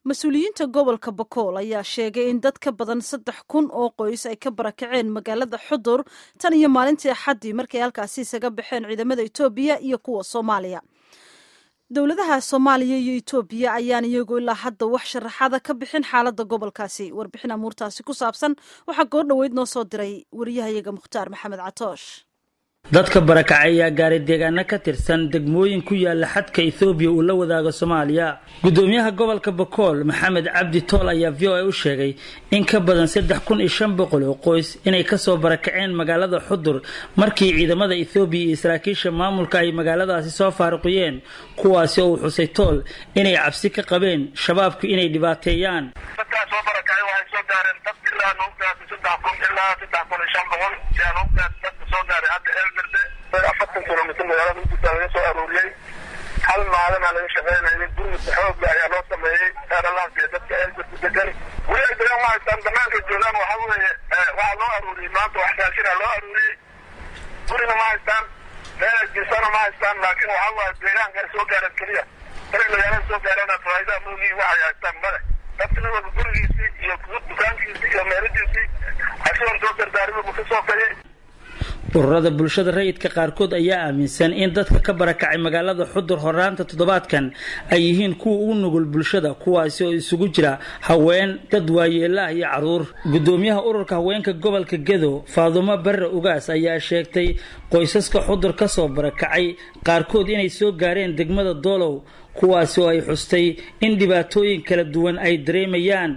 mas-uuliyiinta gobolka bakool ayaa sheegay in dad ka badan saddex kun oo qoys ay ka barakaceen magaalada xudur tan iyo maalintii axaddii markay halkaasi isaga baxeen ciidamada etoobiya iyo kuwa soomaaliya dowladaha soomaaliya iyo etoobiya ayaan iyagu ilaa hadda wax sharaxada ka bixin xaaladda gobolkaasi warbixin amuurtaasi ku saabsan waxaa goor dhoweyd noo soo diray wariyahayaga mukhtaar maxamed catoosh dadka barakacay ayaa gaaray deegaano ka tirsan degmooyin ku yaala xadka ethoobiya uu la wadaago soomaaliya gudoomiyaha gobolka bakool maxamed cabdi tool ayaa v o a u sheegay in ka badan saddex kun iyo shan boqol oo qoys inay kasoo barakaceen magaalada xudur markii ciidamada ethoobiya iyo saraakiisha maamulka ay magaaladaasi soo faaruqiyeen kuwaasi oo uu xusay tool inay cabsi ka qabeen shabaabku inay dhibaateeyaan afartan kilomitr magaalada ugutaa laga soo aruuriyey hal maalinaa laga shaqeynayay gurmudka xooga ayaa loo sameeyey eeralaanka dadka eelberku degan weli ay degaan ma haystaan banaanka joogaan waxa weeye waxaa loo aruuriyey maanta wax raashina loo aruuriyey gurina ma haystaan meel jirsana ma haystaan laakiin waxa waaye deegaanka ay soo gaareen keliya inay magaalada soo gaareen faa'iidaa moogii waxay haystaan male dadkina wada gurigiisii iyo dukaankiisii iyo meeladiisii asigoon soo dardaarimi buu ka soo kayay ururada bulshada rayidka qaarkood ayaa aaminsan in dadka ka barakacay magaalada xudur horaanta toddobaadkan ay yihiin kuwa ugu nugul bulshada kuwaasi oo isugu jira haween dad waayeelaah iyo caruur gudoomiyaha ururka haweenka gobolka gedo faadumo barre ugaas ayaa sheegtay qoysaska xudur kasoo barakacay qaarkood inay soo gaareen degmada doolow kuwaasi oo ay xustay in dhibaatooyin kala duwan ay dareemayaan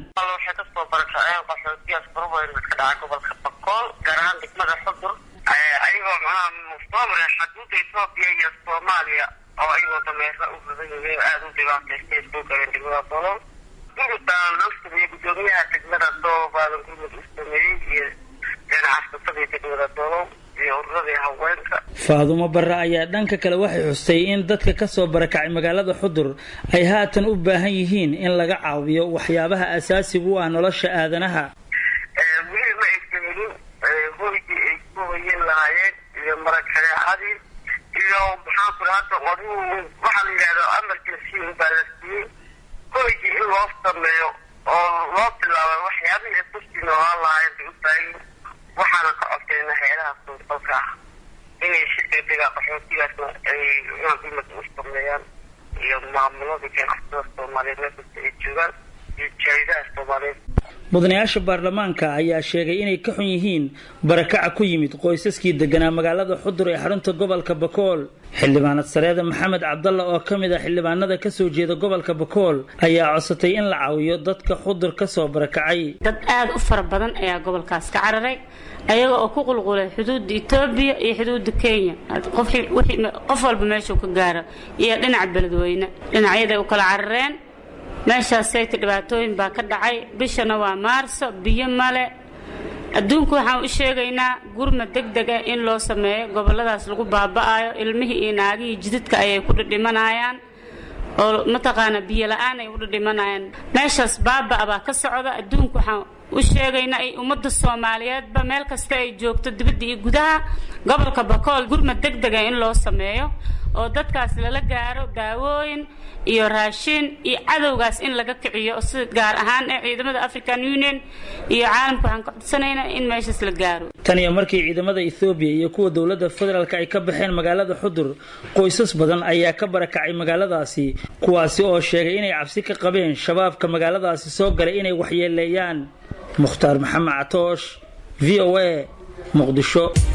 ayagoo maxaa mustaamre xuduudda etoobiya iyo soomaaliya oo ayagoo dameera u badan yihiin aada u dhibaataystay soo galeen degmada doolow gurmud baan loo sameeyey gudoomiyaha degmada doolow baadan gurmud u sameeyey iyo ganacsasadii degmada doolow iyo ururadii haweenka faadumo barre ayaa dhanka kale waxay xustay in dadka kasoo barakacay magaalada xudur ay haatan u baahan yihiin in laga caawiyo waxyaabaha asaasiga u ah nolosha aadanaha weli ma aysan helin hoygii ay ku hoyin lahaayeen iyo marakareecadii iyo maxaan ku hadda aduu waxaa la yidhahda emergency baa la siiyey hoygii in loo sameeyo oo loo bilaabo waxyaabihii ay kusii noolaan lahaayeen bay u baahin waxaana ka codsayna hay-adaha suurtalka ah inay si degdega qaxootigaasna ay gurmad u sameeyaan iyo maamuladii ganacsatada soomaaliyeed meelkasta ay joogaan iyo jaaridaha soomaaliyeed mudanayaasha baarlamaanka ayaa sheegay inay ka xun yihiin barakaca ku yimid qoysaskii deganaa magaalada xudur ee xarunta gobolka bakool xildhibaanad sareeda maxamed cabdalla oo ka mid ah xildhibaanada kasoo jeeda gobolka bakool ayaa codsatay in la caawiyo dadka xudur kasoo barakacay dad aada u fara badan ayaa gobolkaas ka cararay ayaga oo ku qulqulay xuduudda etoobiya iyo xuduudda kenya qof walba meeshuu ka gaaro iyo dhinaca beledweyne dhinacyaday u kala carareen meeshaasayta dhibaatooyin baa ka dhacay bishana waa maarso biyo male adduunku waxaan u sheegaynaa gurma deg dega in loo sameeyo goboladaas lagu baaba'ayo ilmihii iyo naagihii jidadka ayay ku dhidhimanayaan oo mataqaana biyo la-aan ay u dhidhimanayaan meeshaas baaba'a baa ka socda adduunku waxaan u sheegaynaa ay ummadda soomaaliyeedba meel kasta ay joogto dibadda iyo gudaha gobolka bakool gurma deg dega in loo sameeyo oo dadkaas lala gaaro daawooyin iyo raashin iyo cadowgaas in laga kiciyo sida gaar ahaan ee ciidamada african union iyo caalamka waxaan ka codsanaynaa in meeshaas la gaaro tan iyo markii ciidamada ethoobiya iyo kuwa dowladda federaalk ay ka baxeen magaalada xudur qoysas badan ayaa ka barakacay magaaladaasi kuwaasi oo sheegay inay cabsi ka qabeen shabaabka magaaladaasi soo galay inay waxyeeleeyaan mukhtaar maxamed catoosh v o a muqdisho